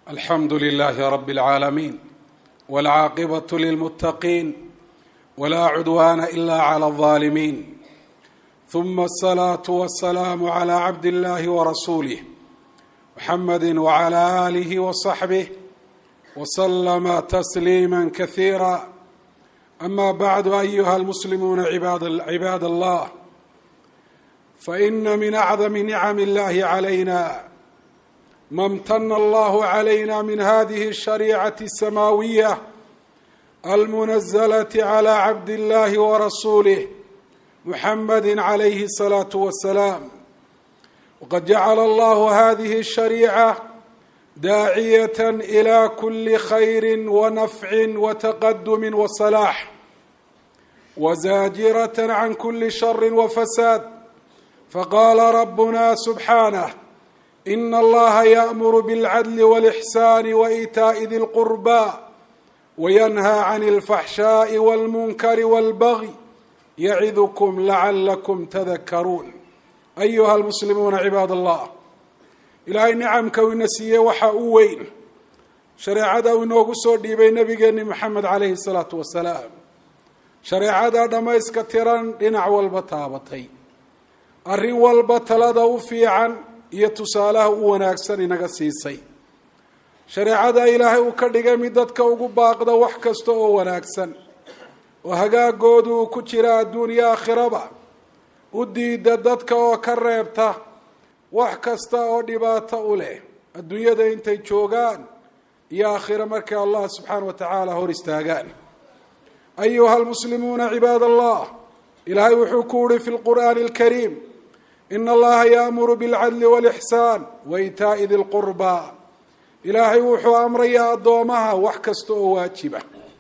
alxamdu lilaahi rabi اlcaalamiin wاlcaaqibatu lilmuttaqiin wlaa cudwaana ila clى اlظaalimiin ثuma الصlaaةu waالsalaamu عlى cabd اllahi wrasuulih mxamadi wعlى آlih وصaxbih wslama tasliima kasiira ama bacdu ayuha اlmuslimuuna cibaad allah faina min acdami nicam اllahi عlayna ma امtana allahu عlayna min hadihi الshariicaة الsamaawiya almunazlaة عlى cabd اllahi wrasuulih muxamadi عalayhi الsalaaةu wasalaam waqad jacala allahu hadihi الshariica daaciyaة إlى kuli khayri wanafci wataqadumi wasalaax wazaajiraة can kuli shari wafasaad faqala rabuna subxaanه in allaha yaأmuru bاlcadl wاlإxsaan waإitaaءi di اlqurba wayanhى can اlfaxshaaءi wاlmunkari wاlbagي yacidukm lacalakum tadakaruun ayuha almuslimuuna cibaad allah ilaahay nicamka uu ina siiyey waxaa u weyn shareecada uu inoogu soo dhiibay nabigeeni moxamed calayhi salaatu wasalaam shareecada dhammayska tiran dhinac walba taabatay arrin walba talada u fiican iyo tusaalaha u wanaagsan inaga siisay shareecada ilaahay uu ka dhigay mid dadka ugu baaqda wax kasta oo wanaagsan oo hagaagoodu uu ku jira adduuniya aakhiraba u diida dadka oo ka reebta wax kasta oo dhibaato u leh adduunyada intay joogaan iyo aakhiro markay allah subxaana wa tacaala hor istaagaan ayuha almuslimuuna cibaad allah ilaahay wuxuu ku uhi fi lqur'aani alkariim ina allaha yaamuru bilcadli walixsaan waitaa'i di lqurba ilaahay wuxuu amrayaa addoomaha wax kasta oo waajiba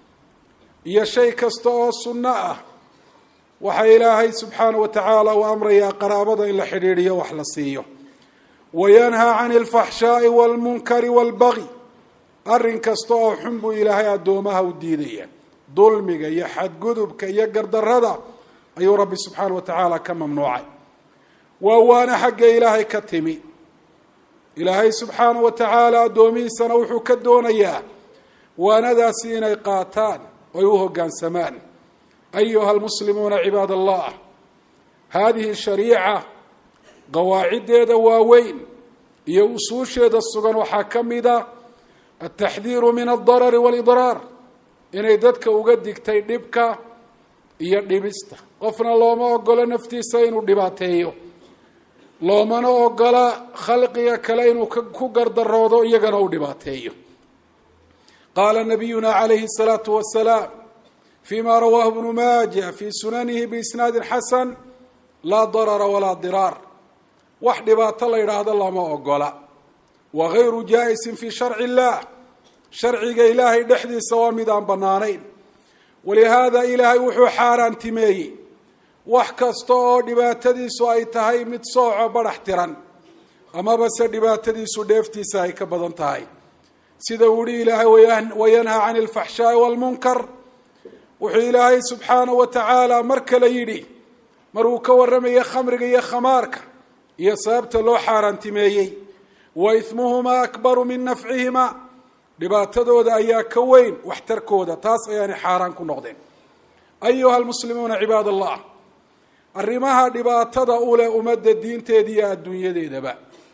iyo shay kasta oo sunno ah waxaa ilaahay subxaana wa tacaala uu amrayaa qaraabada in la xidhiidhiyo wax la siiyo wayanhaa can alfaxshaa'i waalmunkari waalbagi arrin kasta oo xun buu ilaahay addoomaha u diidaya dulmiga iyo xadgudubka iyo gardarada ayuu rabbi subxaana wa tacaala ka mamnuucay waa waana xagga ilaahay ka timi ilaahay subxaana wa tacaala addoomihiisana wuxuu ka doonayaa waanadaasi inay qaataan oy u hoggaansamaan ayuha almuslimuuna cibaad allah hadihi shariica qawaaciddeeda waaweyn iyo usuusheeda sugan waxaa ka mida altaxdiiru min aldarari waalidraar inay dadka uga digtay dhibka iyo dhibista qofna looma ogolo naftiisa inuu dhibaateeyo loomana ogola khalqiga kale inuu ku gardaroodo iyagana u dhibaateeyo qaala nabiyuna calayhi الsalaatu wasalaam fima rawaahu bnu maaja fi sunanihi biisnaadi xasan laa darara walaa diraar wax dhibaato la yidhaahdo lama ogola wa gayru jaa-isin fi sharci illah sharciga ilaahay dhexdiisa waa mid aan bannaanayn walihaada ilaahay wuxuu xaaraantimeeyey wax kasta oo dhibaatadiisu ay tahay mid sooco badhax tiran amaba se dhibaatadiisu dheeftiisa ay ka badan tahay sida uu yihi ilaahay wayanhaa can alfaxshaa'i waalmunkar wuxuu ilaahay subxaanahu wa tacaala mar kale yidhi maruu ka warramaya khamriga iyo khamaarka iyo sababta loo xaaraantimeeyey wa ihmuhumaa akbaru min nafcihimaa dhibaatadooda ayaa ka weyn waxtarkooda taas ayaanay xaaraan ku noqdeen ayuha almuslimuuna cibaad allah arrimaha dhibaatada u leh ummadda diinteeda iyo adduunyadeedaba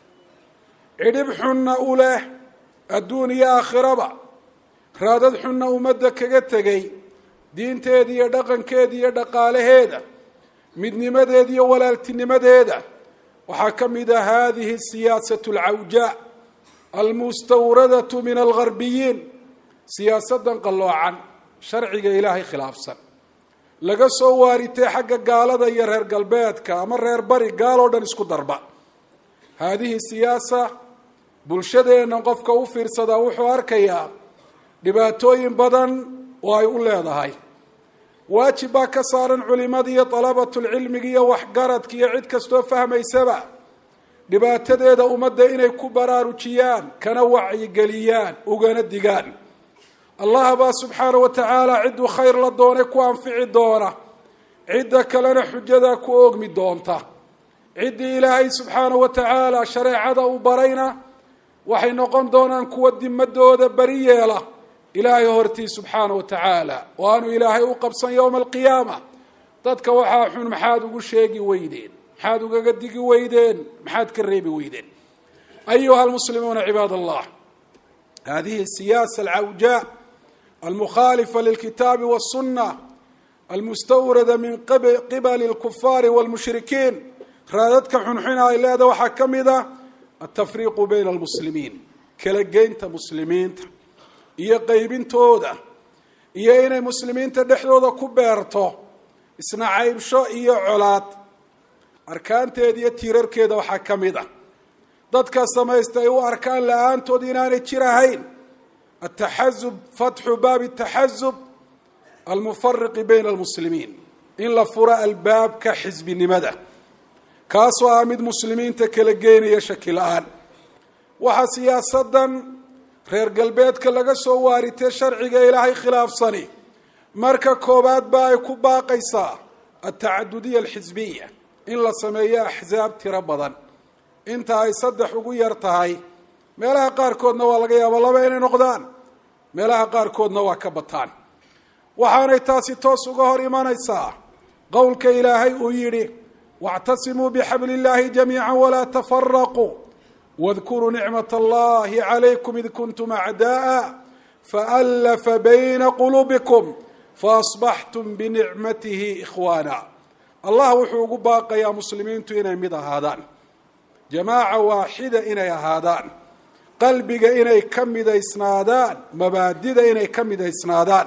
cidhib xunna u leh adduun iyo aakhiraba raadad xunna ummadda kaga tegay diinteeda iyo dhaqankeeda iyo dhaqaalaheeda midnimadeeda iyo walaaltinimadeeda waxaa ka mid ah hadihi siyaasatu alcawjaa almustawradatu min algarbiyiin siyaasadan qalloocan sharciga ilaahay khilaafsan laga soo waaritay xagga gaalada iyo reer galbeedka ama reer bari gaaloo dhan isku darba haadihi siyaasa bulshadeenna qofka u fiirsadaa wuxuu arkayaa dhibaatooyin badan oo ay u leedahay waajib baa ka saaran culimada iyo dalabatulcilmiga iyo waxgaradka iyo cid kastoo fahmaysaba dhibaatadeeda ummadda inay ku baraarujiyaan kana wacyigeliyaan ugana digaan allah baa subxaana wa tacaala cidduu khayr la doonay ku anfici doona cidda kalena xujadaa ku oogmi doonta ciddii ilaahay subxaana wa tacaala shareecada u barayna waxay noqon doonaan kuwa dimadooda beri yeela ilaahay hortii subxaana wa tacaala oo aanu ilaahay u qabsan yowma alqiyaama dadka waxaa xun maxaad ugu sheegi weydeen maxaad ugaga digi weydeen maxaad ka reebi weydeen ayuha almuslimuuna cibaad allah hadihi siyaasa alcawjaa almukhaalifa lilkitaabi waالsuna almustawrada min qibali اlkufaari wاlmushrikiin raadadka xunxuna ay leeda waxaa ka mid a altafriiqu bayna almuslimiin kala geynta muslimiinta iyo qeybintooda iyo inay muslimiinta dhexdooda ku beerto isna caybsho iyo colaad arkaanteeda iyo tiirarkeeda waxaa ka mid a dadka samaysta ay u arkaan la-aantood inaanay jir ahayn ataxazub fatxu baabi taxazub almufariqi bayna almuslimiin in la furo albaabka xisbinimada kaasoo ah mid muslimiinta kala geynaya shaki la-aan waxaa siyaasadan reer galbeedka laga soo waaritay sharciga ilaahay khilaafsani marka koowaad ba ay ku baaqaysaa altacadudiya alxisbiya in la sameeyo axsaab tiro badan inta ay saddex ugu yar tahay meelaha qaarkoodna waa laga yaaba laba inay noqdaan meelaha qaarkoodna waa ka bataan waxaanay taasi toos uga hor imanaysaa qowlka ilaahay uu yidhi wاctasimuu bxabl اllahi jamiica wla tfaraquu wاdkuruu nicmaة allahi عalaykum id kuntum acdaءa faأlafa bayna qulubikum faasbaxtum binicmatihi ikhwaana allah wuxuu ugu baaqayaa muslimiintu inay mid ahaadaan jamaaca waaxida inay ahaadaan qalbiga inay ka midaysnaadaan mabaadida inay ka midaysnaadaan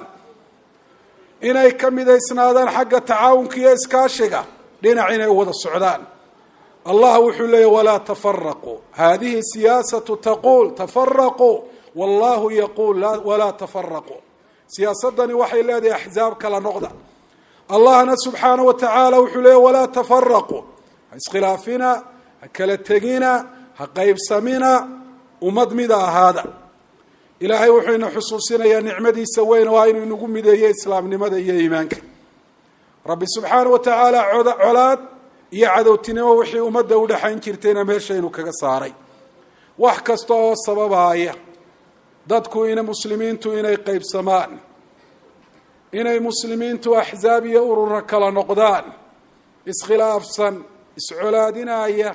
inay ka midaysnaadaan xagga tacaawunka iyo iskaashiga dhinac inay wada socdaan allah wuxuu leeyahy walaa tafaraquu hadihi siyaasatu taquul tafaraquu wallahu yaquul walaa tafaraquu siyaasadani waxay leedahay axzaab kala noqda allahna subxaana wa tacaala wuxuu leeyahy walaa tafaraquu ha iskhilaafina ha kala tegina ha qaybsamina ummad mida ahaada ilaahay wuxuu ina xusuusinayaa nicmadiisa weyn waa inuu inagu mideeyo islaamnimada iyo iimaanka rabbi subxaana wa tacaala colaad iyo cadowtinimo wixii ummadda udhexayn jirtayna meeshaynu kaga saaray wax kasta oo sababaaya dadku ina muslimiintu inay qaybsamaan inay muslimiintu axzaab iyo urura kala noqdaan iskhilaafsan iscolaadinaya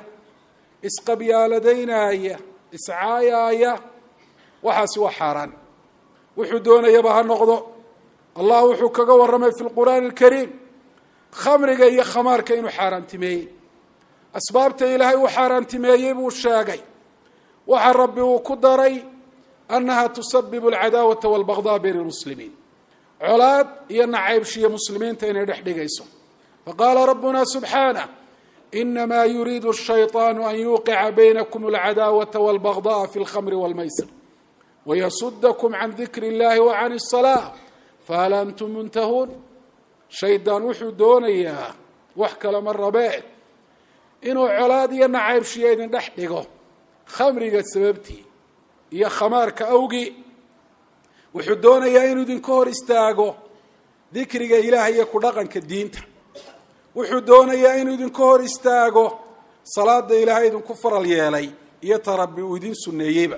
isqabyaaladaynaya iscaayaaya waxaasi waa xaaraan wuxuu doonayaba ha noqdo allah wuxuu kaga warramay fi lqur'aani alkariim khamriga iyo khamaarka inuu xaaraantimeeyey asbaabta ilaahay uu xaaraantimeeyey buu sheegay waxa rabbi uu ku daray annaha tusabibu alcadaawata walbagdaa bayna lmuslimiin colaad iyo nacaybshiyo muslimiinta inay dhex dhigayso faqaala rabbuna subxaanah inamaa yuriidu shayطaanu an yuuqica baynakum alcadaawata walbagda'a fi lkhamri walmaysir wayasudakum can dikri اllahi wa can الsalaa fahal antum muntahuun shaydaan wuxuu doonayaa wax kale ma rabee inuu colaad iyo nacaybshiyo idin dhex dhigo khamriga sababtii iyo khamaarka awgii wuxuu doonayaa inuu idinka hor istaago dikriga ilaah iyo ku dhaqanka diinta wuxuu doonayaa inuu idinka hor istaago salaada ilaahay idinku faral yeelay iyo ta rabbi uu idin sunneeyeyba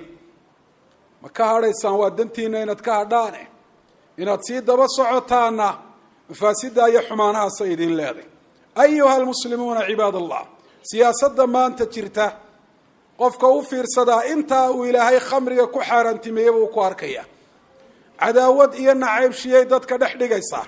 ma ka hadhaysaan waa dantiina inaad ka hadhaane inaad sii daba socotaana mafaasida iyo xumaanahaasa idin leeday ayuha almuslimuuna cibaad allah siyaasadda maanta jirta qofka u fiirsadaa intaa uu ilaahay khamriga ku xaaraantimeeyaba uu ku arkaya cadaawad iyo nacaybshiyay dadka dhex dhigaysaa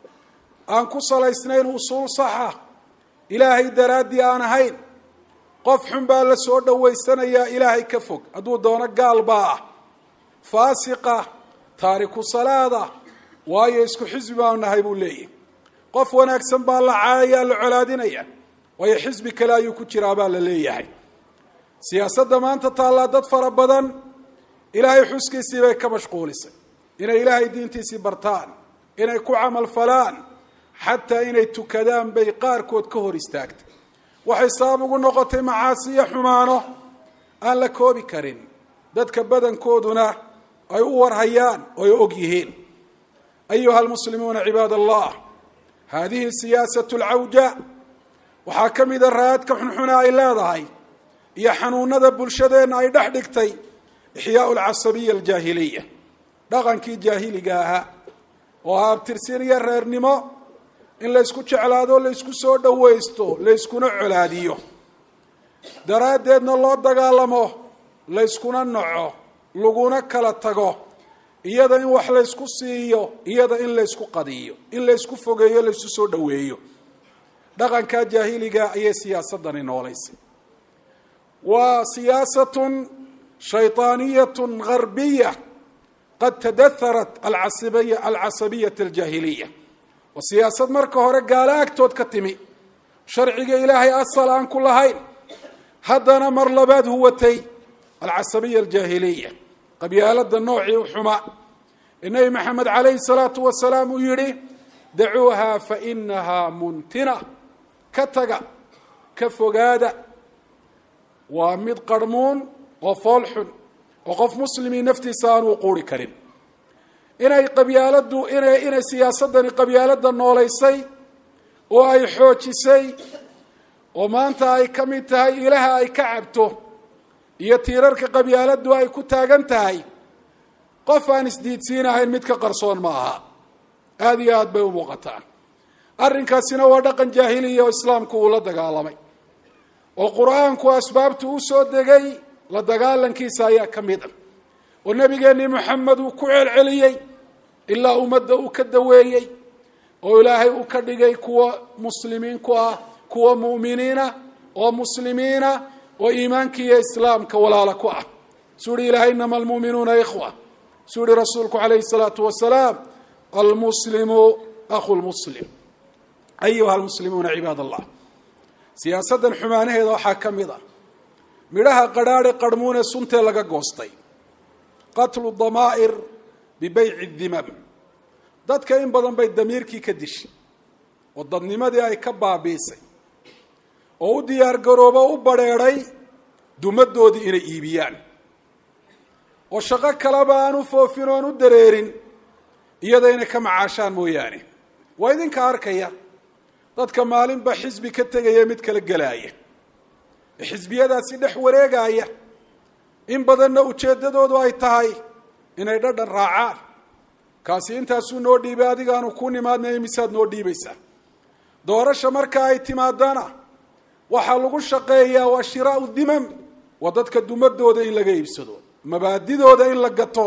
aan ku salaysnayn usuul saxa ilaahay daraaddii aan ahayn qof xun baa la soo dhowaysanayaa ilaahay ka fog hadduu doono gaal baa ah faasiqa taariku salaada waayo isku xisbi baanu nahay buu leeyahy qof wanaagsan baa la caayaya la colaadinaya waayo xisbi kale ayuu ku jiraa baa la leeyahay siyaasadda maanta taallaa dad fara badan ilaahay xuskiisii bay ka mashquulisay inay ilaahay diintiisii bartaan inay ku camal falaan xataa inay tukadaan bay qaarkood ka hor istaagtay waxay sabab ugu noqotay macaasi iyo xumaano aan la koobi karin dadka badankooduna ay u warhayaan oo ay og yihiin ayuha almuslimuuna cibaad allah haadihi siyaasatu alcawja waxaa ka mida raadka xunxuna ay leedahay iyo xanuunada bulshadeenna ay dhex dhigtay ixyaau alcasabiya aljaahiliya dhaqankii jaahiliga ahaa oo ah abtirsin iyo reernimo in laysku jeclaado laysku soo dhawaysto layskuna colaadiyo daraaddeedna loo dagaalamo layskuna naco laguna kala tago iyada in wax laysku siiyo iyada in laysku qadiyo in laysku fogeeyo laysku soo dhaweeyo dhaqankaa jaahiliga ayay siyaasadani noolaysay waa siyaasatun shayطaaniyatun garbiya qad tadaharat alcasabiya alcasabiyat aljaahiliya waa siyaasad marka hore gaalo agtood ka timi sharciga ilaahay asal aan ku lahayn haddana mar labaad huwatay alcasabiya aljaahiliya qabyaalada noocii u xumaa ee nebi maxamed calayhi salaatu wasalaam uu yihi dacuuha fainahaa muntina ka taga ka fogaada waa mid qarhmuun oo fool xun oo qof muslimii naftiisa aanuu quuri karin inay qabyaaladu inay inay siyaasadani qabyaalada noolaysay oo ay xoojisay oo maanta ay ka mid tahay ilaha ay ka cabto iyo tiirarka qabyaaladu ay ku taagan tahay qof aan isdiidsiinahayn mid ka qarsoon ma aha aada iyo aada bay u muuqataa arrinkaasina waa dhaqan jaahiliya oo islaamku uu la dagaalamay oo qur-aanku asbaabtu u soo degay la dagaalankiisa ayaa ka mid ah oo nebigeenii moxamed uu ku celceliyey ilaa ummadda uu ka daweeyey oo ilaahay uu ka dhigay kuwa muslimiin ku ah kuwa mu'miniina oo muslimiina oo iimaanka iyo islaamka walaala ku ah suu uhi ilahay inama almu'minuuna ikhwa suu uhi rasuulku calayhi salaatu wasalaam almuslimu akhu lmuslim ayuha almuslimuuna cibaad allah siyaasaddan xumaanaheeda waxaa ka mid ah midhaha qadhaadhe qarhmuune suntee laga goostay qatlu damaa'ir bibeyci dimam dadka in badan bay damiirkii ka dishay oo dadnimadii ay ka baabiisay oo u diyaar garoobo u badrheedhay dumadoodii inay iibiyaan oo shaqo kaleba aan u foofin oon u dareerin iyada inay ka macaashaan mooyaane waa idinka arkaya dadka maalinba xisbi ka tegaya mid kala gelaaya ee xisbiyadaasi dhex wareegaya in badanna ujeeddadoodu ay tahay inay dhadhan raacaan kaasi intaasuu noo dhiibay adigaanu ku nimaadnay imisaad noo dhiibaysaa doorasha marka ay timaadana waxaa lagu shaqeeyaa waa shiraau dimam waa dadka dumadooda in laga iibsado mabaadidooda in la gato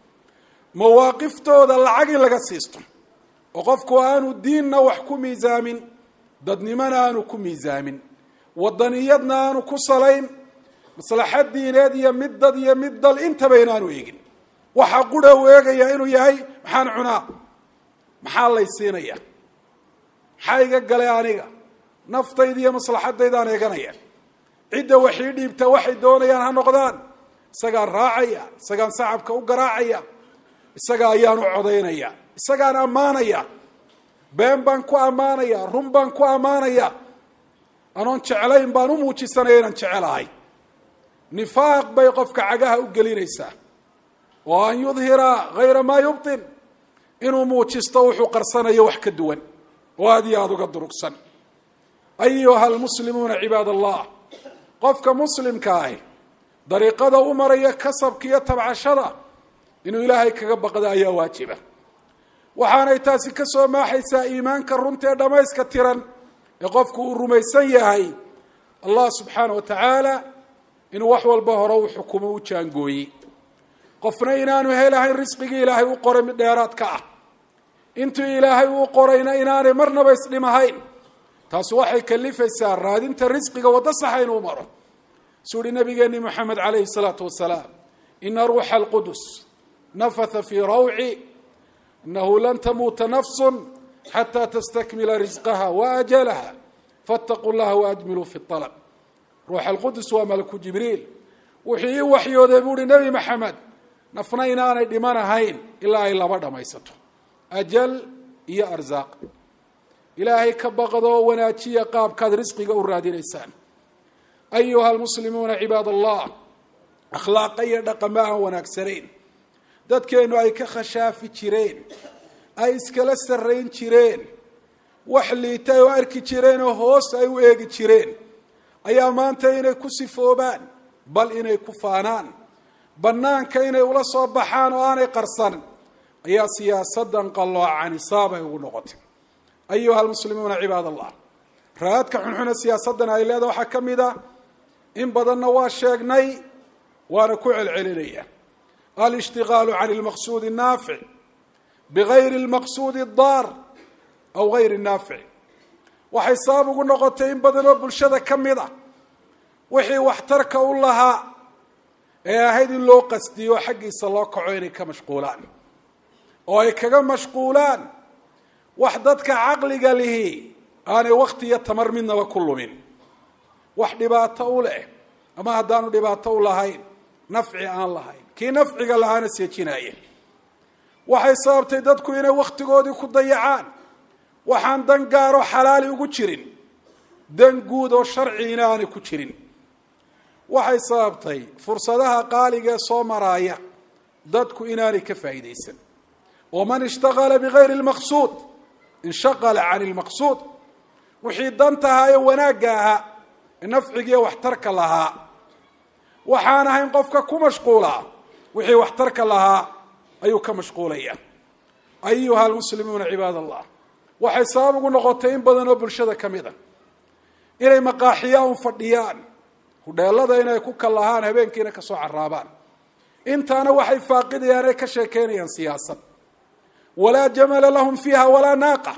mawaaqiftooda lacag in laga siisto oo qofku aanu diinna wax ku miisaamin dadnimona aanu ku miisaamin wadaniyadna aanu ku salayn maslaxad diineed iyo mid dad iyo mid dal intaba inaanu eegin waxaa qura uu eegaya inuu yahay maxaan cunaa maxaa lay siinaya maxaa iga galay aniga naftayda iyo maslaxadaydaan eeganaya cidda waxii dhiibta waxay doonayaan ha noqdaan isagaan raacaya isagaan sacabka u garaacaya isaga ayaan u codaynaya isagaan ammaanaya been baan ku ammaanaya run baan ku ammaanaya anoon jeclayn baan u muujisanaya inaan jecelahay nifaaq bay qofka cagaha u gelinaysaa oo an yudhira hayra maa yubtin inuu muujisto wuxuu qarsanayo wax ka duwan oo aada iyo aada uga durugsan ayuha almuslimuuna cibaad allah qofka muslimka ahi dariiqada u maraya kasabka iyo tabcashada inuu ilaahay kaga baqda ayaa waajiba waxaanay taasi ka soo maaxaysaa iimaanka runta ee dhammayska tiran ee qofku uu rumaysan yahay allah subxaana wa tacaala inuu wax walba hore u xukumo u jaangooyey qofna inaanu helahayn risqigii ilaahay u qoray mid dheeraad ka ah intuu ilaahay uu qorayna inaanay marnaba isdhimahayn taasi waxay kalifaysaa raadinta risqiga waddo saxa inuu maro suu uhi nabigeeni moxamed calayhi salaatu wasalaam ina ruuxa alqudus nafatha fii rawci inahu lan tamuuta nafsu xataa tastakmila risqaha waajalaha faataquu llaha waajmiluu fi alab ruuxa alqudus waa malaku jibriil wuxuu ii waxyooday buu uhi nebi maxamed nafna inaanay dhimanahayn ilaa ay laba dhammaysato ajal iyo arsaaq ilaahay ka baqdo wanaajiya qaabkaad risqiga u raadinaysaan ayuha almuslimuuna cibaad allah akhlaaqa iyo dhaqama aan wanaagsanayn dadkeennu ay ka khashaafi jireen ay iskala sarrayn jireen wax liita ay u arki jireen oo hoos ay u eegi jireen ayaa maanta inay ku sifoobaan bal inay ku faanaan banaanka inay ula soo baxaan oo aanay qarsan ayaa siyaasadan qalloocan isaabay ugu noqotay ayuha almuslimuuna cibaad allah raadka xunxune siyaasaddan ay leedaha waxaa ka mid a in badanna waa sheegnay waana ku celcelinaya alishtigaalu can lmaqsuudi naafic bigayri lmaqsuudi daar aw gayri naafic waxay sabab ugu noqotay in badan oo bulshada ka mid a wixii waxtarka u lahaa ee ahayd in loo qasdiyo xaggiisa loo kaco inay ka mashquulaan oo ay kaga mashquulaan wax dadka caqliga lihi aanay wakti iyo tamar midnaba ku lumin wax dhibaato u leh ama haddaanu dhibaato u lahayn nafci aan lahayn kii nafciga lahaana seejinaya waxay sababtay dadku inay wakhtigoodii ku dayacaan waxaan dan gaaroo xalaali ugu jirin dan guud oo sharciina aanay ku jirin waxay sababtay fursadaha qaaliga ee soo maraaya dadku inaanay ka faa'iidaysan waman ishtagala bigayri lmaqsuud inshaqala can lmaqsuud wixii dantahaa ee wanaagga ahaa ee nafcigiiyo waxtarka lahaa waxaan ahayn qofka ku mashquulaa wixii waxtarka lahaa ayuu ka mashquulaya ayuha almuslimuuna cibaad allah waxay sabab ugu noqotay in badan oo bulshada ka mid a inay maqaaxiyaa un fadhiyaan hudheelada inay ku kallahaan habeenkiina kasoo caraabaan intaana waxay faaqidayaan ay ka sheekeynayaan siyaasad walaa jamala lahum fiiha walaa naaqa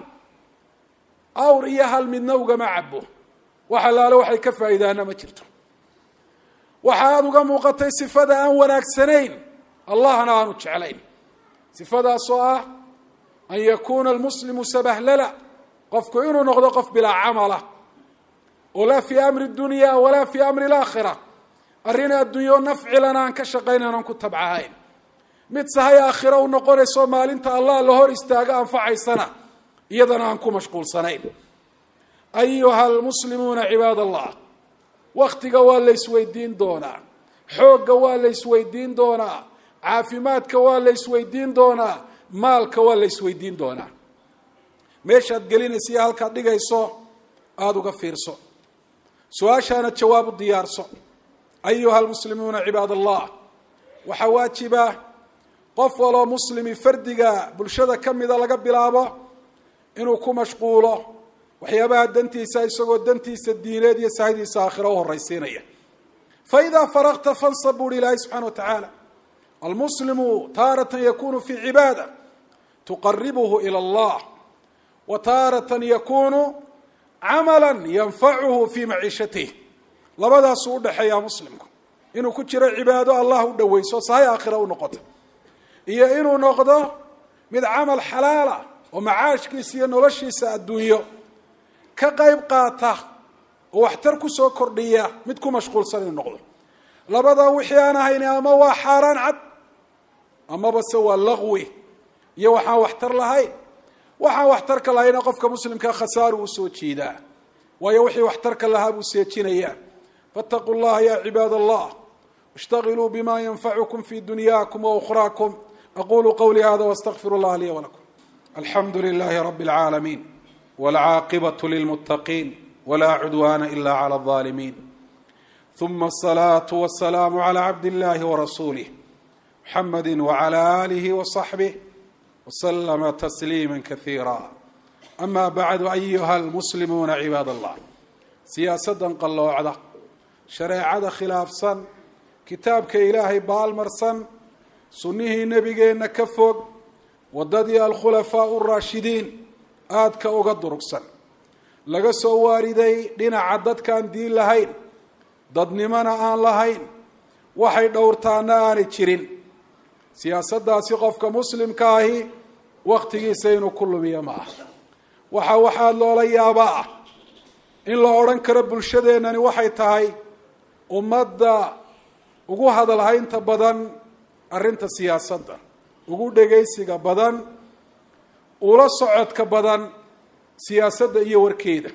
awr iyo hal midna ugama cabo wax allaale waxay ka faa'iidaana ma jirto waxa aada uga muuqatay sifada aan wanaagsanayn allahna aanu jeclayn sifadaasoo ah an yakuuna almuslimu sabahlala qofku inuu noqdo qof bilaa camala oo laa fii amri dunya walaa fii amri alaakhira arrin adduunyo nafcilan aan ka shaqaynayn aan ku tabcahayn mid sahay aakhira u noqonayso maalinta allah la hor istaago anfacaysana iyadana aan ku mashquulsanayn ayuha almuslimuuna cibaad allah waktiga waa la isweydiin doonaa xoogga waa la isweydiin doonaa caafimaadka waa la isweydiin doonaa maalka waa la isweydiin doonaa meeshaad gelinaysa iyo halkaad dhigayso aada uga fiirso su-aashaana jawaab u diyaarso ayuha almuslimuuna cibaad allah waxaa waajiba qof waloo muslimi fardiga bulshada ka mida laga bilaabo inuu ku mashquulo waxyaabaha dantiisa isagoo dantiisa diineed iyo sahaydiisa aakhira u horaysiinaya fa idaa faraqta fansab buuhi ilaahay subxana wa tacaala almuslimu taaratan yakunu fi cibaada tuqaribuhu ila allah wa taaratan yakunu camala yanfacuhu fi maciishatih labadaasuu udhaxeeyaa muslimku inuu ku jiro cibaado allah u dhaweyso sahay aakhira u noqoto iyo inuu noqdo mid camal xalaala oo macaashkiisa iyo noloshiisa adduunyo ka qayb qaata oo waxtar kusoo kordhiya mid ku mashquulsan inuu noqdo labada wixii aan ahayn ama waa xaaraan cad amaba se waa laqwi iyo waxaan waxtar lahayn waxaan waxtarka lahayna qofka muslimkaa khasaaru u soo jeedaa waayo wixii waxtarka lahaa buu seejinayaa faataquu llaha ya cibaad allah ishtagiluu bima yanfacukum fi dunyaakum waukhraakum aqulu qawlii hada wastaqfir اllah lii walakum alxamdu lilahi rabi اlcaalamiin wاlcaaqibaة lilmutaqiin wla cudwana ila clى الظالمين ثم الصلاة والسلام على عبد الله ورسوله محمد وعلى آله وصحبه وسلم تسليما كثيرا أما بعد أيها المسلمون عباد الله سياسة قلوعدة شريعة خلاف صن كتابك إلهي بالمرسن سنه نبينا كفوق وددي الخلفاء الراشدين آدك أغدركسن laga soo waariday dhinaca dadkaan diin lahayn dadnimona aan lahayn waxay dhowrtaana aanay jirin siyaasaddaasi qofka muslimka ahi wakhtigiisa inuu ku lumiyo ma ah waxa waxaad loola yaabaa ah in la odhan karo bulshadeennani waxay tahay ummadda ugu hadalhaynta badan arrinta siyaasadda ugu dhegaysiga badan ula socodka badan siyaasadda iyo warkeeda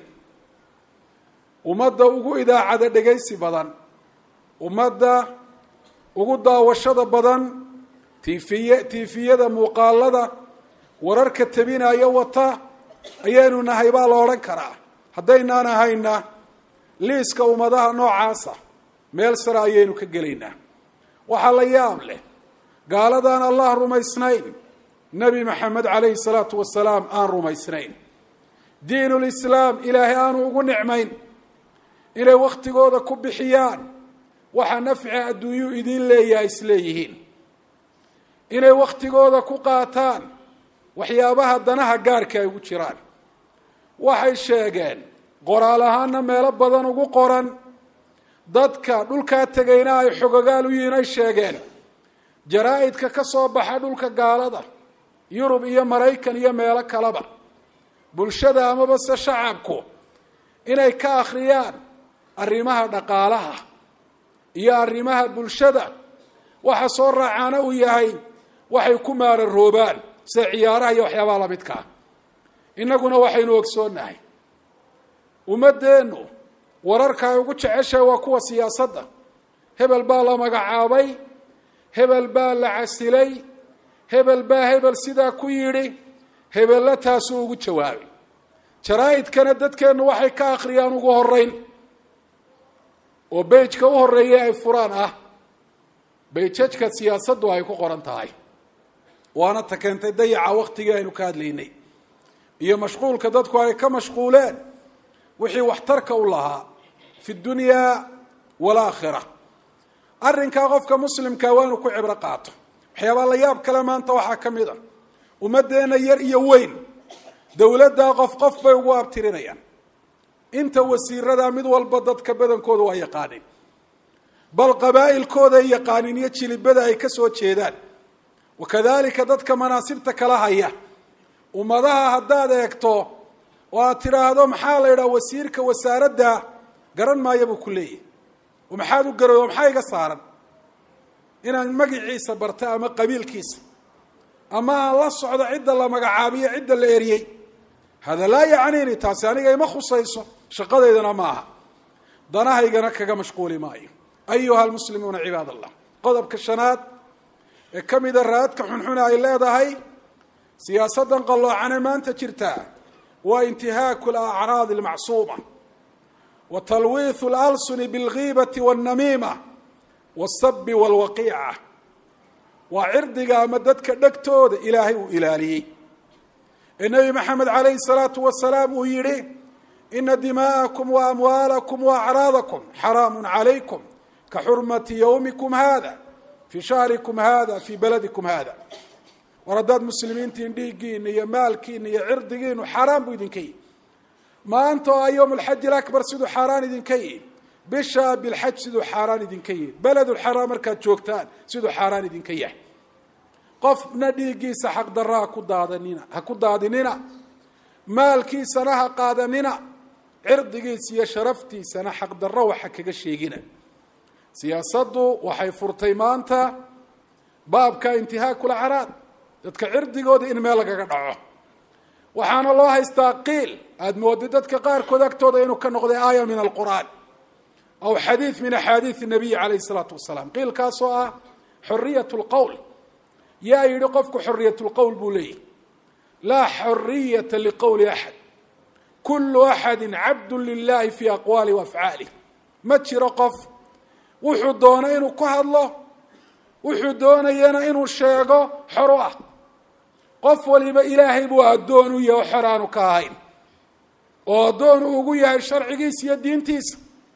ummadda ugu idaacada dhegaysi badan ummadda ugu daawashada badan tiifiye tiifiyada muuqaalada wararka tabinaya wata ayaynu nahay baa la odhan karaa haddaynaan ahayna liiska ummadaha noocaasa meel sare ayaynu ka gelaynaa waxaa la yaab leh gaaladaan allah rumaysnayn nebi maxamed calayhi salaatu wasalaam aan rumaysnayn diinulislaam ilaahay aanu ugu nicmayn inay wakhtigooda ku bixiyaan waxa nafci adduunyuu idiin leeyahay isleeyihiin inay wakhtigooda ku qaataan waxyaabaha danaha gaarka ay ugu jiraan waxay sheegeen qoraal ahaana meelo badan ugu qoran dadka dhulkaa tegayna ay xogogaal u yihiin ay sheegeen jaraa-idka ka soo baxa dhulka gaalada yurub iyo maraykan iyo meelo kaleba bulshada amaba se shacabku inay ka akhriyaan arrimaha dhaqaalaha iyo arrimaha bulshada waxa soo raacaana uu yahay waxay ku maararoobaan sida ciyaaraha iyo waxyaabaha lamidka ah innaguna waxaynu ogsoonnahay ummaddeennu wararka ay ugu jeceshahay waa kuwa siyaasadda hebel baa la magacaabay hebel baa la casilay hebel baa hebel sidaa ku yidhi hebella taasuu ugu jawaabay jaraa-idkana dadkeennu waxay ka akhriyaan ugu horeyn oo beyjka u horeeya ay furaan ah beyjajka siyaasaddu ay ku qoran tahay waana ta keentay dayaca waktigii aynu ka hadlaynay iyo mashquulka dadku ay ka mashquuleen wixii waxtarka u lahaa fi dunyaa walaakhira arrinkaa qofka muslimkaa waa inuu ku cibro qaato waxyaabaa la yaab kale maanta waxaa ka mid a ummaddeena yar iyo weyn dowladdaa qof qof bay ugu abtirinayaan inta wasiiradaa mid walba dadka badankooda waa yaqaanin bal qabaa'ilkooday yaqaanin iyo jilibada ay ka soo jeedaan wakadalika dadka manaasibta kala haya ummadaha haddaad eegto oo aad tidhaahdo maxaa la yidhaha wasiirka wasaaradda garan maayo buu ku leeyahy oo maxaad u garoy oo maxaa iga saaran inaan magiciisa barta ama qabiilkiisa ama aan la socdo cidda la magacaabiyo cidda la eriyey hada laa yacniini taasi aniga ima khusayso shaqadaydana ma aha danahaygana kaga mashquuli maayo ayuha almuslimuuna cibaad allah qodobka shanaad ee ka mida raadka xunxuna ay leedahay siyaasaddan qalloocane maanta jirtaa waa intihaaku alacraadi almacsuuma wa talwiithu alalsuni bilgiibati wاlnamiima wاsabi wاlwaqiica waa cirdiga ama dadka dhegtooda ilaahay uu ilaaliyey ee nebi maxamed calayhi الsalaatu wasalaam uu yihi ina dimaa'akum waamwaalakum waacraadakum xaraamu calaykum ka xurmati ywmikum hada fii shahrikum hada fii baladikum hada war haddaad muslimiintiin dhiiggiina iyo maalkiina iyo cirdigiinu xaaraan buu idinka yihi maanta oo ayowm alxaji alaكbar siduu xaaraan idinka yihi bisha bilxaj siduu xaaraan idinka yihi beledulxaraam markaad joogtaan siduu xaaraan idinka yahay qofna dhiiggiisa xaqdarra haku daadanina ha ku daadinina maalkiisana ha qaadanina cirdigiisa iyo sharaftiisana xaqdarro waxa kaga sheegina siyaasaddu waxay furtay maanta baabka intihaaku lacraad dadka cirdigooda in meel lagaga dhaco waxaana loo haystaa qiil aada moodid dadka qaarkood agtooda inuu ka noqday aaya min alqur'aan aw xadiid min axaadiid nabiyi calayhi salaatu wasalaam qiilkaasoo ah xoriyat lqowl yaa yidhi qofku xoriyat lqowl buu leeyahy laa xoriyata liqowli axad kulu axadi cabdu lilahi fi aqwaali waafcaalih ma jiro qof wuxuu doono inuu ku hadlo wuxuu doonayana inuu sheego xor u ah qof waliba ilaahay buu addoon u yahay oo xor aanu ka ahayn oo addoon uu ugu yahay sharcigiisa iyo diintiisa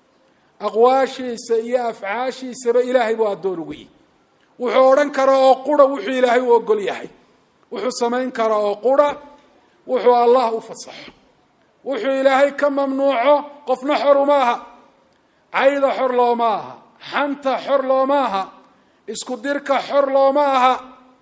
aqwaashiisa iyo afcaashiisaba ilaahay buu addoon ugu yihi wuxuu odhan karaa oo qura wuxuu ilaahay u ogol yahay wuxuu samayn karaa oo qura wuxuu allah u fasaxo wuxuu ilaahay ka mamnuuco qofna xor uma aha cayda xor looma aha xanta xor looma aha isku dirka xor looma aha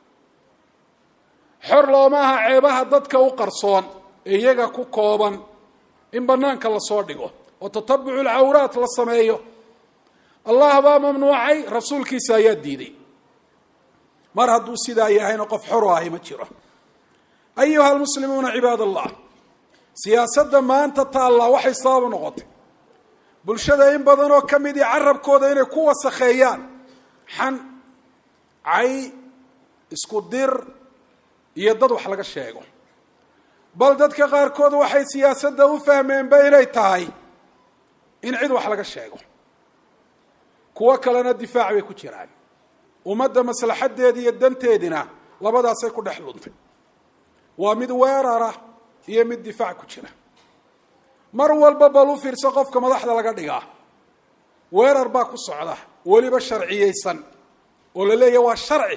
xor looma aha ceebaha dadka u qarsoon ee iyaga ku kooban in banaanka lasoo dhigo oo tatabucu lcawraat la sameeyo allah baa mamnuucay rasuulkiisa ayaa diiday mar hadduu sidaa yahayna qof xor ahi ma jiro ayuha almuslimuuna cibaad allah siyaasadda maanta taallaa waxay sabab u noqotay bulshada in badan oo ka mid i carabkooda inay ku wasakheeyaan xan cay isku dir iyo dad wax laga sheego bal dadka qaarkood waxay siyaasadda u fahmeenba inay tahay in cid wax laga sheego kuwo kalena difaac bay ku jiraan ummadda maslaxadeedi iyo danteedina labadaasay ku dhex luntay waa mid weerara iyo mid difaac ku jira mar walba bal u fiirso qofka madaxda laga dhigaa weerar baa ku socda weliba sharciyeysan oo la leeyahy waa sharci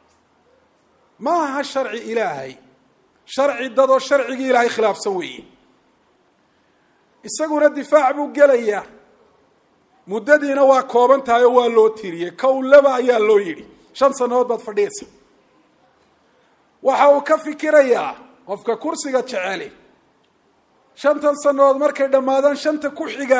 ma aha sharci ilaahay sharci dadoo sharcigii ilaahay khilaafsan weeye isaguna difaac buu gelayaa muddadiina waa kooban tahay oo waa loo tiriyey kowlaba ayaa loo yidhi shan sannadood baad fadhiyaysa waxa uu ka fikirayaa qofka kursiga jeceli shantan sannadood markay dhammaadaan shanta ku xiga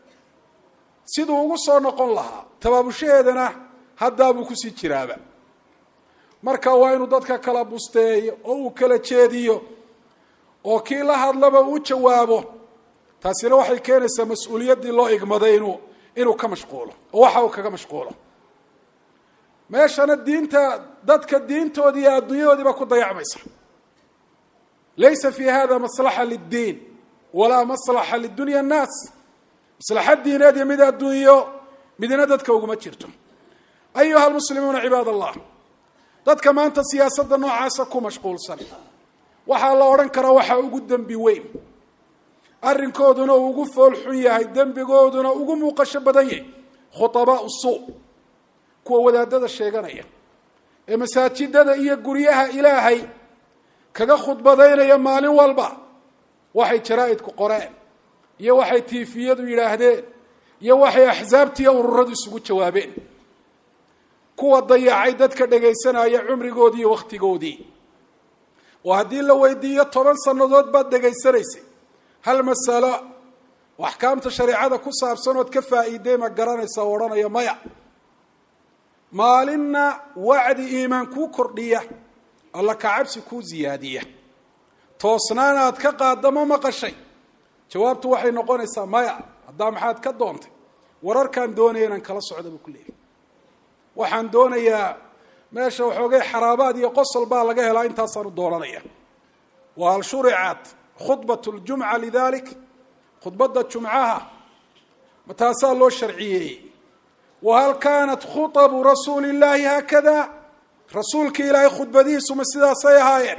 siduu ugu soo noqon lahaa tabaabushaheedana haddaabuu kusii jiraaba marka waa inuu dadka kala busteeyo oo uu kala jeediyo oo kii la hadlaba uu jawaabo taasina waxay keenaysaa mas-uuliyaddii loo igmaday inuu inuu ka mashquulo oo waxa uu kaga mashquulo meeshana diinta dadka diintoodii iyo adduunyadoodiiba ku dayacmaysa laysa fi hada maslaxa liddiin walaa maslaxa lidunya annaas maslaxa diineed iyo mid adduunyo midna dadka uguma jirto ayuha almuslimuuna cibaad allah dadka maanta siyaasadda noocaasa ku mashquulsan waxaa la odhan karaa waxaa ugu dembi weyn arrinkooduna uu ugu fool xun yahay dembigooduna ugu muuqasho badan yahay khutabaau suu kuwa wadaadada sheeganaya ee masaajidada iyo guryaha ilaahay kaga khudbadaynaya maalin walba waxay jaraa'idku qoreen iyo waxay tiifiyadu yidhaahdeen iyo waxay axsaabtiiyo ururadu isugu jawaabeen kuwa dayacay dadka dhegaysanaya cumrigoodii iyo wakhtigoodii oo haddii la weydiiyo toban sannadood baad dhegaysanaysay hal masalo oo axkaamta shareecada ku saabsan ood ka faa'iiday ma garanaysa oo odhanaya maya maalinna wacdi iimaan kuu kordhiya alla kacabsi kuu ziyaadiya toosnaan aad ka qaadda ma maqashay jawaabtu waxay noqonaysaa maya haddaa maxaad ka doontay wararkaan doonaya inaan kala socda buu ku leeyahy waxaan doonayaa meesha waxoogay xaraabaad iyo qosol baa laga helaa intaasaanu doonanaya wa hal shuricat khudbat ljumca lidalik khudbadda jumcaha ma taasaa loo sharciyeeyey wahal kaanat khutabu rasuuli llaahi haakada rasuulka ilaahay khudbadihiisu ma sidaasay ahaayeen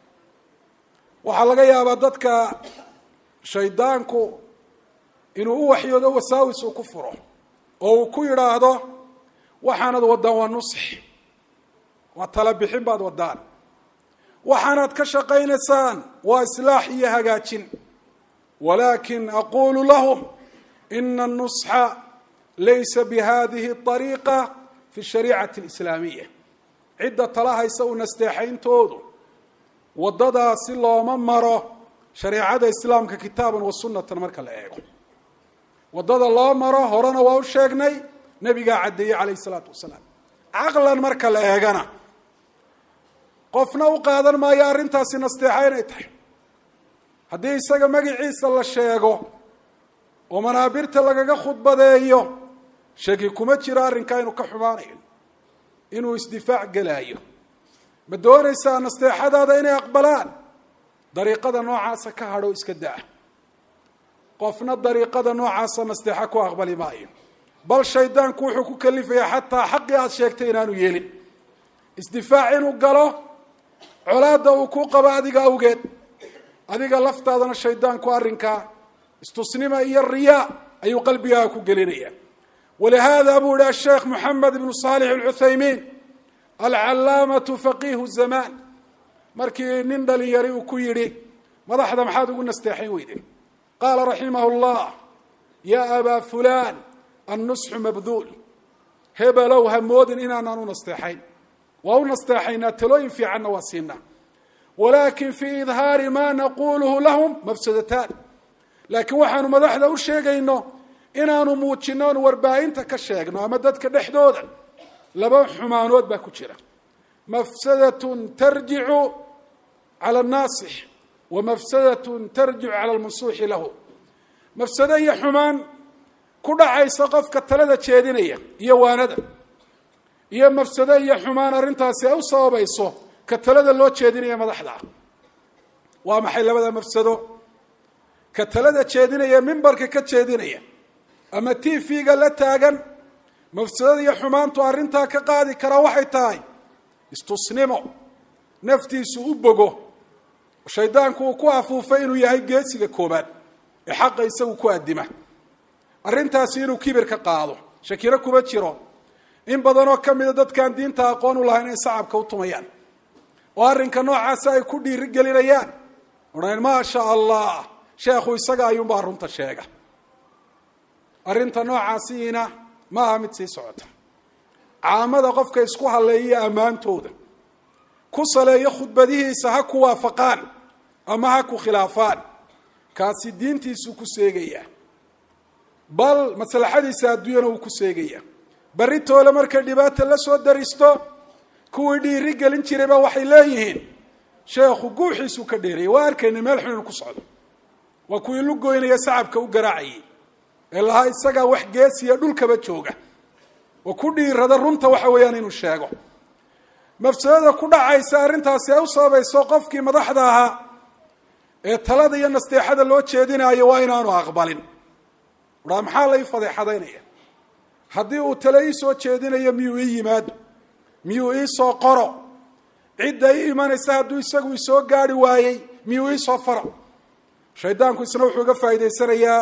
waxaa laga yaabaa dadka shaydaanku inuu u waxyoodo wasaawis uu ku furo oo uu ku yidhaahdo waxaanad waddaan waa nusx waa tala bixin baad waddaan waxaanaad ka shaqaynaysaan waa islaax iyo hagaajin walaakin aqulu lahum ina anusxa laysa bihadihi ariiqa fi shariicati alislaamiya cidda tala haysa u nasteexayntoodu waddadaasi looma maro shareecada islaamka kitaaban wa sunnatan marka la eego waddada loo maro horena waa u sheegnay nebigaa caddeeyey calayhi isalaatu wasalaam caqlan marka la eegana qofna u qaadan maayo arrintaasi nasteexa inay tahay haddii isaga magiciisa la sheego oo manaabirta lagaga khudbadeeyo shaki kuma jiro arrinkaa inuu ka xumaanayo inuu isdifaac gelaayo ma doonaysaa nasteexadaada inay aqbalaan dariiqada noocaasa ka hadho iska daa qofna dariiqada noocaasa nasteexa ku aqbali maayo bal shaydaanku wuxuu ku kalifayaa xataa xaqii aada sheegtay inaanu yeelin isdifaac inuu galo colaadda uu ku qabo adiga awgeed adiga laftaadana shaydaanku arrinkaa istusnima iyo riyaa ayuu qalbigaaga ku gelinaya walihaada buu yihi asheekh moxamed ibnu saalix alcuthaymiin alcalaamatu faqiihu zamaan markii nin dhalinyari uu ku yidhi madaxda maxaad ugu nasteexayn weyde qaala raximahu llah yaa abaa fulaan annusxu mabduul hebelow ha moodin inaanaan u nasteexayn waa u nasteexaynaa talooyin fiicanna waa siinaa walaakin fii idhaari maa naquluhu lahum mafsadataan laakiin waxaanu madaxda u sheegayno inaanu muujino oonu warbaahinta ka sheegno ama dadka dhexdooda laba xumaanood baa ku jira mafsadatun tarjicu cala annaasix wa mafsadatun tarjicu cala almansuuxi lahu mafsado iyo xumaan ku dhacaysa qofka talada jeedinaya iyo waanada iyo mafsado iyo xumaan arrintaasi ay u sababayso ka talada loo jeedinaya madaxda ah waa maxay labada mafsado ka talada jeedinaya mimbarka ka jeedinaya ama t v-ga la taagan mafsadada iyo xumaantu arrintaa ka qaadi karaa waxay tahay istusnimo naftiisu u bogo shaydaanku uu ku afuufay inuu yahay geesiga koobaad ee xaqa isagu ku addima arrintaasi inuu kibir ka qaado shakiro kuma jiro in badanoo ka mida dadkaan diinta aqoon u lahayn inay sacabka u tumayaan oo arrinka noocaasa ay ku dhiiri gelinayaan odhan maasha allah sheekhu isaga ayuunbaa runta sheega arrinta noocaasiina ma aha mid sii socota caamada qofka isku halleeya ammaantooda ku saleeyo khudbadihiisa ha ku waafaqaan ama ha ku khilaafaan kaasi diintiisuu ku seegayaa bal maslaxadiisa adduunyana wuu ku seegayaa berri toole markay dhibaata la soo daristo kuwii dhiiri gelin jirayba waxay leeyihiin sheekhu guuxiisuu ka dheereeyay waa arkayna meel xun inu ku socdo waa kuwii lugoynaya sacabka u garaacayay ee lahaa isagaa wax geesiya dhulkaba jooga oo ku dhiirada runta waxa weeyaan inuu sheego mafsadada ku dhacaysa arrintaasi ay u sababayso qofkii madaxda ahaa ee talada iyo nasteexada loo jeedinaayo waa inaanu aqbalin uhaa maxaa la ii fadeexadaynaya haddii uu tale ii soo jeedinayo miyuu ii yimaado miyuu ii soo qoro cidda ii imanaysa hadduu isagu isoo gaari waayey miyuu ii soo faro shaydaanku isna wuxuu uga faa'idaysanayaa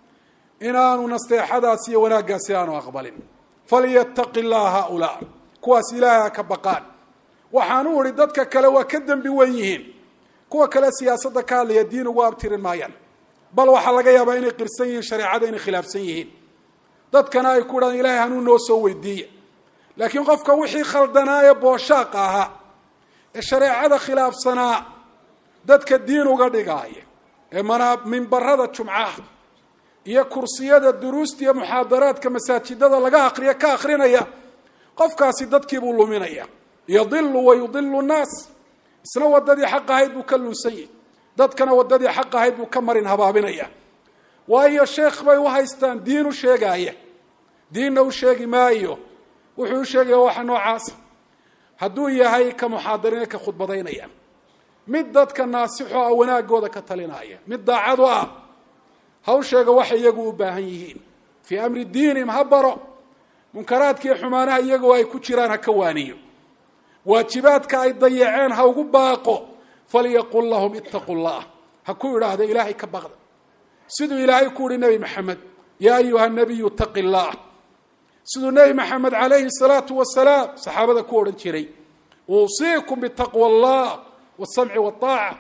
inaanu nasteexadaasi iyo wanaaggaasi aanu aqbalin falyattaqi llaha haaulaa kuwaas ilaahay ha ka baqaan waxaan u idhi dadka kale waa ka dembi wen yihiin kuwa kale siyaasadda ka hadlaya diin ugu abtirin maayaan bal waxaa laga yaabaa inay qirsan yihiin shareecada inay khilaafsan yihiin dadkana ay ku idhahdaan ilahay hanuu noo soo weydiiya laakiin qofka wixii khaldanaa ee booshaaq ahaa ee shareecada khilaafsanaa dadka diin uga dhigaaya ee manaa mimbarada jumcaha iyo kursiyada duruusta iyo muxaadaraadka masaajidada laga akriya ka akrinaya qofkaasi dadkiibuu luminaya yadilu wa yudilu nnaas isna wadadii xaq ahayd buu ka lunsan yahi dadkana wadadii xaq ahayd buu ka marin habaabinaya waayo sheekh bay u haystaan diin u sheegaaya diinna u sheegi maayo wuxuu u sheegaya waxa noocaasa hadduu yahay ka muxaadarine ka khudbadaynaya mid dadka naasixo ah wanaagooda ka talinaya mid daacad u ah hawsheega waxay iyagu u baahan yihiin fii amri diinihim ha baro munkaraadkiiyo xumaanaha iyagoo ay ku jiraan ha ka waaniyo waajibaadka ay dayaceen ha ugu baaqo falyaqul lahum ittaqu llah ha ku idhaahda ilaahay ka baqda siduu ilaahay ku uhi nebi maxamed yaa ayuha nabiyu taqi llah siduu nebi maxamed calayhi salaatu wasalaam saxaabada ku odhan jiray uusiikum bitaqwa allah wasamci waaaca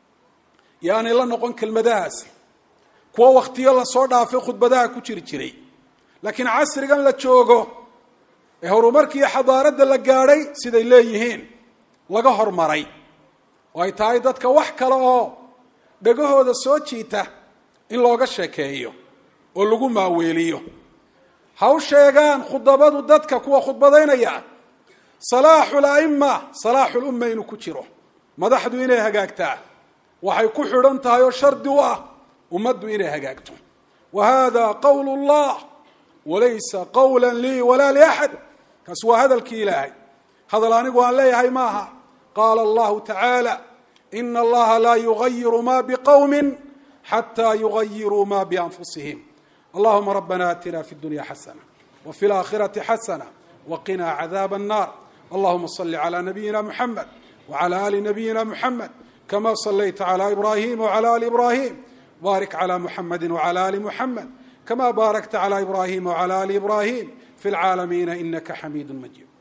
yaanay la noqon kelmadahaasi kuwo wakhtiyo lasoo dhaafay khudbadaha ku jiri jiray laakiin casrigan la joogo ee horumarkiiyo xadaaradda la gaadhay siday leeyihiin laga hormaray oo ay tahay dadka wax kale oo dhegahooda soo jiita in looga sheekeeyo oo lagu maaweeliyo ha u sheegaan khudabadu dadka kuwa khudbadaynaya salaaxu la'ima salaaxu lumma inuu ku jiro madaxdu inay hagaagtaa waxay ku xidhan tahay oo shardi u ah ummaddu inay hagaagto wa hada qawl llah walaysa qawla lii walaa liaxad kaas waa hadalkii ilaahay hadal anigu aan leeyahay maaha qaala allahu tacaala ina allaha laa yugayiru ma bqowmi xataa yugayiruu ma bianfusihim allahuma rabbana atina fi dunya xasana wafi laakhirati xasana waqina cadaab الnar allahuma صli عlى nabiyina mxamed wعlى ali nabiyina mxamed kama صlayta عlى ibrahim wعlى ali ibrahim barik عlى mxamedi wعlى ali mxamed kama barakta عlى ibrahim wعlى ali ibrahim fi اlcaalamiina inaka xamiid majid